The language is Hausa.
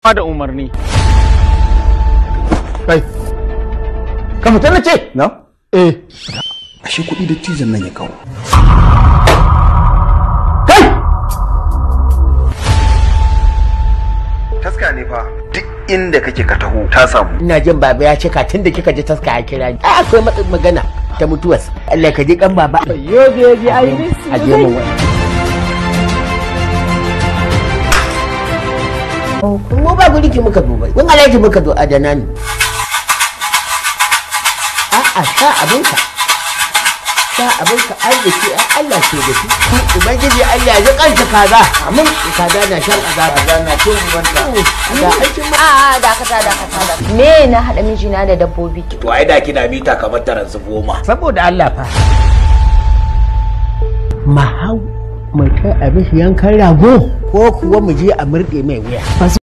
da umarni kai ka fita na ce na eh ashe kuɗi da cizon nan ya kawo kai taska ne fa duk inda kake ka taho ta samu ina jin baba ya cika tun da kika ji taska ya kira ni ai akwai matsin magana ta mutuwas Allah ka ji kan baba Yo baby, I miss a je mun wani mu ba guri ki muka duba mun alaji muka zo adana ne a a sha abinka sha abinka arziki a Allah ke da shi ubangiji Allah ya kanta kaza amin kaza na shan azaba kaza na cin ubanta ga aikin ma A'a dakata dakata da me na haɗa mijina da dabbobi to ai da kina mita kamar taransu goma saboda Allah fa mahau mu kai abin yankan rago ko kuwa mu je a murɗe mai wuya